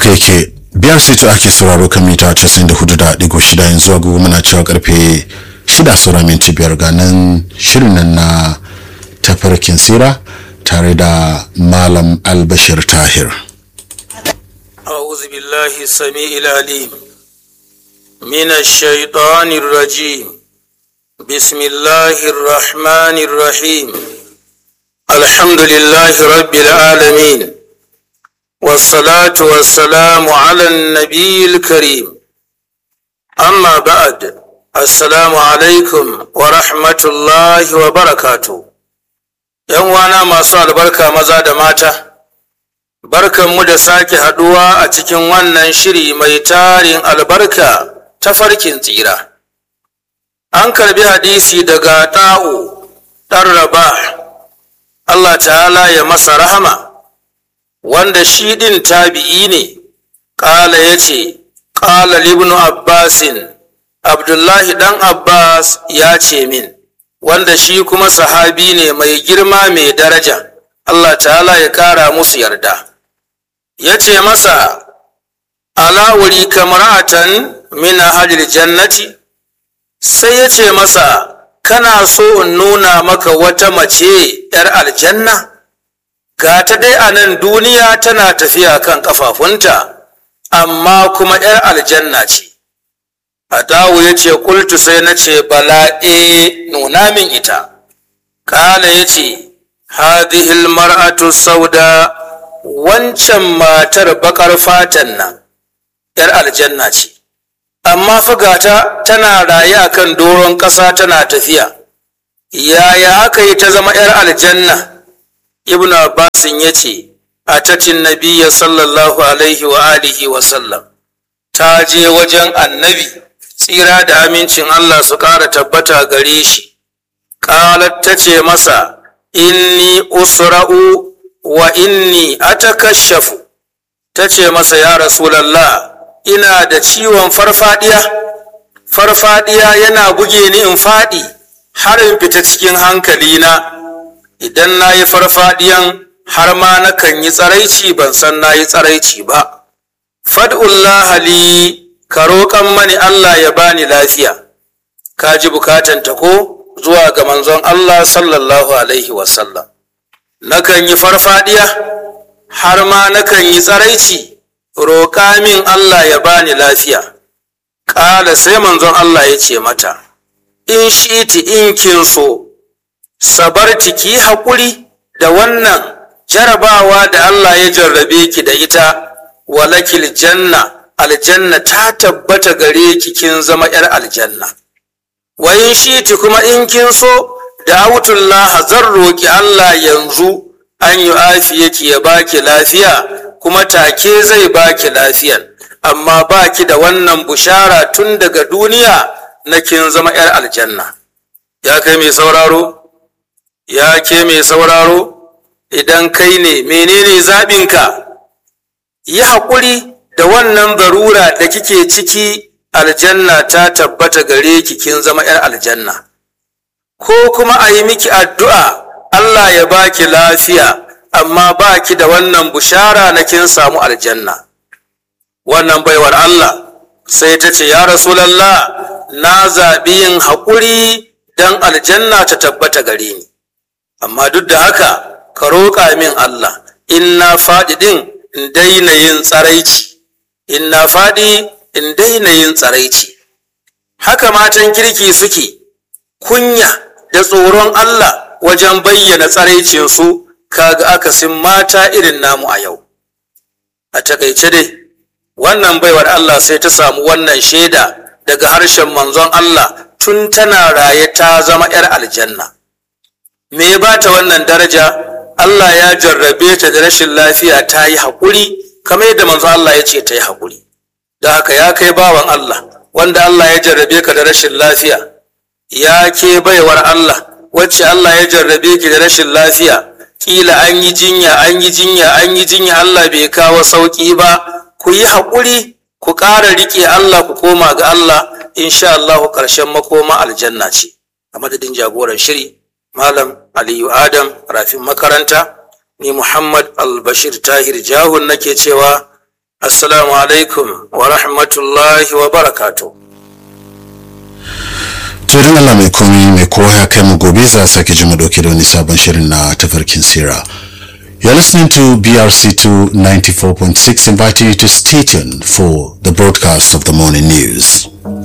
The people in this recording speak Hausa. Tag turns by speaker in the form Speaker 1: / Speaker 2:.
Speaker 1: haka yake biyar sito ake sauraro kan mita 94.6 yanzu agogo muna cewa karfe 6 saura minti biyar ga nan shirin nan na tafarkin sira tare da malam albashir tahir
Speaker 2: أعوذ بالله السميع العليم من الشيطان الرجيم بسم الله الرحمن الرحيم الحمد لله رب العالمين والصلاة والسلام على النبي الكريم أما بعد السلام عليكم ورحمة الله وبركاته ‘Yan wana masu albarka maza da mata’ Barkanmu da sake haɗuwa a cikin wannan shiri mai tarin albarka ta farkin tsira. An karbi hadisi daga ta'u ɗan raba, Allah ta'ala ya masa rahama, wanda shi ɗin tabi'i ne, ƙala ya ce, ƙala libnu Abbasin, Abdullahi ɗan Abbas ya ce min, wanda shi kuma sahabi ne mai girma mai daraja, Allah ta'ala ya ƙara musu yarda. ya ce masa ala wuri kamaratan min ahlil jannati sai ya ce masa kana so in nuna maka wata mace ‘yar aljanna ga ta dai a nan duniya tana tafiya kan ƙafafunta amma kuma ‘yar aljanna ce Adawu ya ce kultu sai na ce bala e nuna min ita kala ya ce hadihil mar'atu sauda wancan matar bakar fatan nan ‘yar aljanna ce, amma fagata tana raye a kan doron ƙasa tana tafiya, yaya aka yi ta zama ‘yar aljanna? Ibn Abbasin ya ce, a tatin nabiya sallallahu alaihi wa alihi wa sallam, ta je wajen annabi, tsira da amincin Allah su ƙara tabbata gare shi, ƙalar ta ce masa, inni usra'u wa inni atakashafu ta ce masa ya rasulallah ina da ciwon farfadiya farfadiya yana buge ni in faɗi har in fita cikin hankalina idan na yi farfadiyan har ma nakan yi tsaraici ban san na yi tsaraici ba fad'ullah li ka roƙan mani Allah ya bani lafiya ka ji bukatanta ko zuwa ga manzon Allah sallallahu alaihi wasallam nakan yi farfadiya har ma nakan yi tsaraici roƙa min Allah ya bani lafiya ƙala sai manzon Allah ya ce mata in shiti in kin so sabarti ki haƙuri da wannan jarabawa da Allah ya jarrabe ki da ita walakil janna aljanna ta tabbata gare ki kin zama 'yar aljanna wa in shiti kuma in kin so da autullah zan roƙi Allah yanzu an yi afiyaki ya baki lafiya kuma take zai baki lafiyan amma baki da wannan bushara tun daga duniya na kin zama 'yar aljanna ya kai mai sauraro ya ke mai sauraro idan kai ne menene zaɓinka yi haƙuri da wannan zarura da kike ciki aljanna ta tabbata gare ki kin zama 'yar aljanna ko kuma a yi miki addu'a Allah ya baki lafiya amma baki da wannan bushara na kin samu aljanna wannan baiwar Allah sai ta ce ya rasulallah na zaɓi yin haƙuri don aljanna ta tabbata gare ni amma duk da haka ka roƙa min Allah in na faɗi ɗin in daina yin tsaraici in na faɗi in daina yin tsaraici haka matan kirki suke kunya da tsoron Allah wajen bayyana tsaraicinsu kaga akasin mata irin namu a yau a takaice dai wannan baiwar Allah sai ta samu wannan shaida daga harshen manzon Allah tun tana raye ta zama 'yar aljanna me ya bata wannan daraja Allah ya jarrabe ta da rashin lafiya ta yi haƙuri kamar yadda manzon Allah ya ce ta yi haƙuri da haka ya kai bawan Allah wanda Allah ya jarrabe ka da rashin lafiya ya ke baiwar Allah wacce Allah ya jarrabe ki da rashin lafiya kila an yi jinya an yi jinya an yi jinya Allah bai kawo sauki ba ku yi haƙuri ku ƙara riƙe Allah ku koma ga Allah insha Allah ƙarshen makoma aljanna ce a madadin jagoran shiri malam Aliyu Adam rafin makaranta ni Muhammad Albashir Tahir Jahun nake cewa assalamu alaikum wa rahmatullahi wa barakatuh
Speaker 1: to idan Allah mai komi mai kowa ya kai mu gobe za a sake ji mu dauke da wani sabon shirin na tafarkin sira You're listening to BRC2 94.6 inviting you to stay tuned for the broadcast of the morning news.